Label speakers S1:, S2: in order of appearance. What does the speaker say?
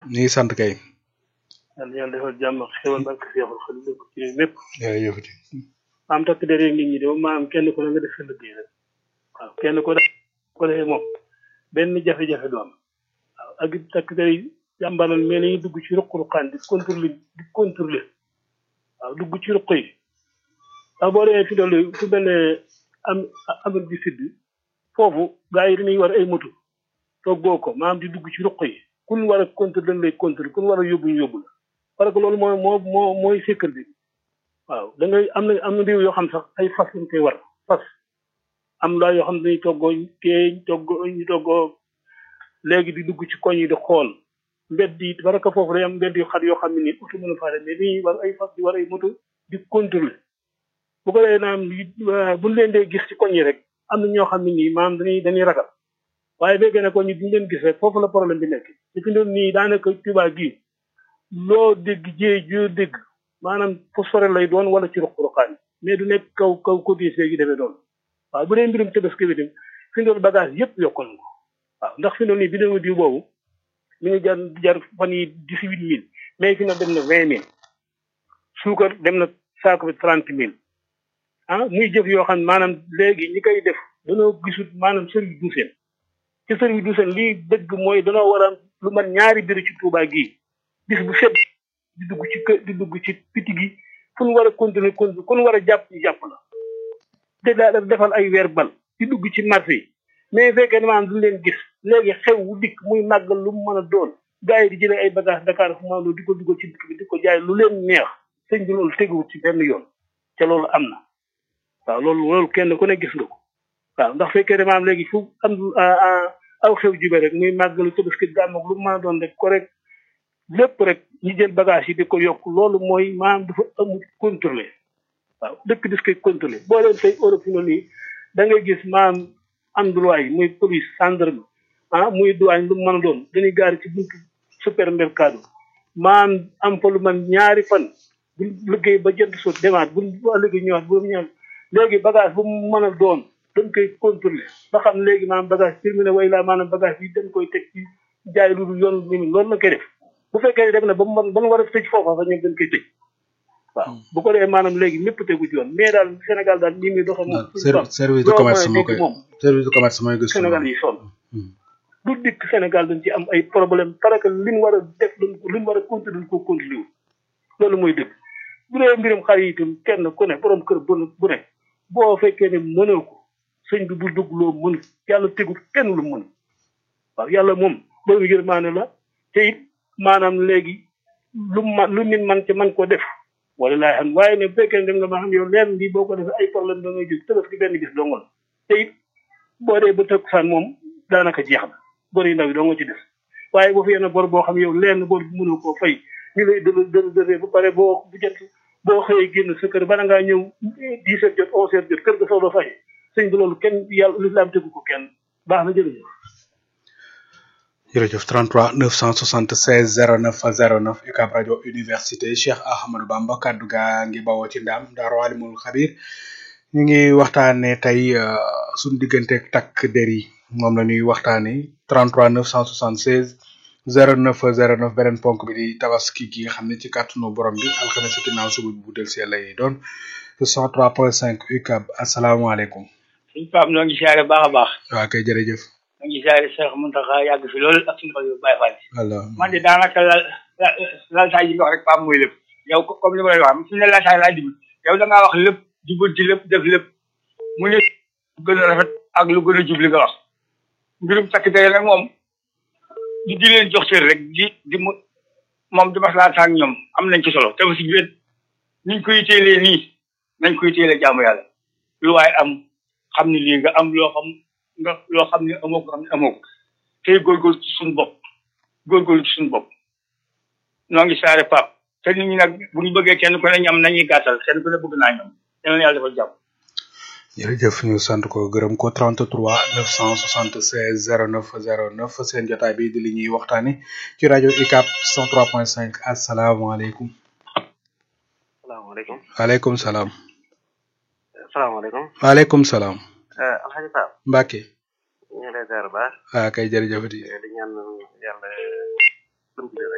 S1: ñu ngi sant kay.
S2: yàlla yàlla defal jàmm ak xéwal barke Seexul Xadiim def ko ci réew mépp
S1: jërëjëfati.
S2: maam takk der yeeg nit ñi de moom maam kenn ku ne nga def sa liggéey rek waaw kenn ku ne ko defee moom benn jafe-jafe du am waaw ak it takk der yi jàmbaral mais nañu dugg ci ruq-ruqaan di contrôler di contrôler waaw dugg ci ruq yi waaw boo demee fi doolu fu mel ne am Amérique du Sud foofu gars yi dañuy war ay moto toggoo ko maanaam di dugg ci ruq yi kun war a contrôler dañ lay contrôler kun war a yóbbu ñu yóbbu la parce que loolu mooy moo moo mooy sécurité bi waaw da ngay am na am na réew yoo xam sax ay fas lañ koy war fas am laa yoo xam ne dañuy toggoo teeñ toggoo ñu toggoo léegi di dugg ci koñ yi di xool mbedd yi parce que foofu day am mbedd yu xat yoo xam ne nii oto mën a faa dem mais dañuy war ay fas di war ay moto di contrôler bu ko defee naam buñ leen dee gis ci koñ yi rek am na ñoo xam ne nii maanaam dañuy dañuy ragal waaye béykat ne koñ yi duñ leen gis rek foofu la problème bi nekk te fi doon nii daanaka Tuubaa gii loo dégg jee joo dégg maanaam fu sore lay doon wala ci ruq-ruqaan mais du nekk kaw kaw côté gi demee doon waaw bu dee mbirum tabaski bi tam fi doon bagage yëpp yokkal ko waaw ndax fi doon nii bi diw boobu mi ngi jar jar fan yi dix huit mille mais fi na dem na vingt mille suukar dem na saako bi trente mille ah muy jëf yoo xam ne maanaam léegi ñi koy def dañoo gisut maanaam service d'hygiène ci service d'hygiène lii dëgg mooy danoo war a lu mat ñaari biir ci Touba gii bis bu set di dugg ci kër di dugg ci piti gi fu nu war a continuer continuer ku nu war a jàpp ñu jàpp la te daa defal ay weer bal di dugg ci marché yi mais fekkee ne maanaam duñ leen gis léegi xew wu dikk muy màggal lu mu mën a doon gars yi di jëlee ay bagage Dakar fu maandoo di ko dugal ci dëkk bi di ko jaay lu leen neex sëñ bi loolu teguwut ci benn yoon te loolu am na waaw loolu loolu kenn ku ne gis nga ko waaw ndax fekkee ne maanaam léegi fu am aw xew jube rek muy màggalu tabaski gàmm ak lu mu mën a doon rek ko rek lépp rek ñi jël bagage yi di ko yokk loolu mooy maanaam dafa amul contrôlé waaw dëkk dis koy contrôlé boo leen tey Europe fi noonu nii da ngay gis maanaam endroit yi muy police gendarme ah muy douane lu mu mën a doon dañuy gaari ci buntu supermercado maanaam am fa lu man ñaari fan bu liggéey ba jënd sot demaat bu liggéey ñëwaat bu ñëwaat léegi bagage bu mu mën a doon dañ koy contrôlé ba xam léegi maanaam bagage terminé way laa maanaam bagage yi dañ koy teg ci jaay lu dul yoon ni loolu la koy def bu fekkee ne dem na ba mu mën ba mu war a tëj foofa fa ñoom dañ koy tëj waaw bu ko defee maanaam léegi lépp tegu ci yoon mais daal Sénégal daal nii muy doxee moom
S1: service de commerce moo koy service de commerce mooy gëstu
S2: Sénégal yi sonn lu dikk Sénégal dañ ci am ay problème parce que li ñu war a def luñ li ñu war a continuer ko continuer loolu mooy dëgg bu dee mbirum xar yi itam kenn ku ne borom kër bu bu ne boo fekkee ne mënoo ko sëñ bi bu dugg loo mënu yàlla tegul kenn lu mënu waaw yàlla moom borom yërmaane la te it maanaam léegi lu ma lu nit man ci man ko def wala laay xam waaye ne bu fekkee ne dem nga ma xam yow leen lii boo ko defee ay problème da ngay gis tëbës ki benn gis dongal te it boo dee ba tëkkusaan moom daanaka jeex na bor yi ndaw yi doo nga ci des waaye boo fi yenn bor boo xam yow leen bor bu mënoo koo fay ñu lay dë dë dëree ba pare boo bu jot boo xëyee génn sa kër bala ngaa ñëw dix heures jot onze heures jot kër ga soog a fay sëñ bi loolu kenn yàlla lislaam tegu ko kenn baax na jërëjëf
S1: jërëjëf 33 976 09 09 UCAB rajo université Cheikh Ahmadou Bamba kaddu gaa ngi bawoo ci ndaam Daaru Alimul Xabir ñu ngi waxtaanee tey suñu digganteeg takk der yi moom la ñuy waxtaanee 33 976 09 09 beneen ponk bi di tabaski gi nga xam ne ci kàttanu borom bi alxames ci ginnaaw suba bu del see lay doon 103.5 UCAB asalaamaaleykum.
S3: suñ Pape ñoo ngi siyaare baax a baax.
S1: waaw kay jërëjëf.
S3: ñoo ngi siyaare Cheikh Mountakha yàgg fi loolu ak suñu xol yu bàyyi faal.
S1: allah
S3: man de daanaka lal lal saa yi nga wax rek Pape mooy lépp yow comme li ma lay wax su ne lal saa laa jublu yow da ngaa wax lépp jubal ci lépp def lépp mu ne gën a rafet ak lu gën a jubli nga wax mbirum takk der nag moom di di leen jox cër rek di di mu moom di maslaa ak ñoom am nañ ci solo te aussi biir niñ koy téelee nii nañ koy téelee jaamu yàlla lu waaye am xam ne lii nga am loo xam nga loo xam ne amoo ko xam ne amoo ko tey góorgóorlu ci suñu bopp góorgóorlu ci suñu bopp noo ngi saare pap te nit ñi nag bu ñu bëggee kenn ku ne ñam nañuy gàttal kenn ku ne bëgg naa ñoom yal na yàlla defal jàmm
S1: jërëjëf ñu sant ko gërëm ko 33 976 09 09 seen jotaay bi di li ñuy waxtaani ci rajo UCAB 103.5 asalaamaaleykum.
S4: salaamaaleykum.
S1: waaleykum salaam.
S4: salaamaaleykum.
S1: waaleykum salaam.
S4: Alhaji Pape.
S1: Mbacke.
S4: ñu ngi lay ziar bu baax.
S1: ah kay jërëjëfati.
S4: di ñaan yàlla.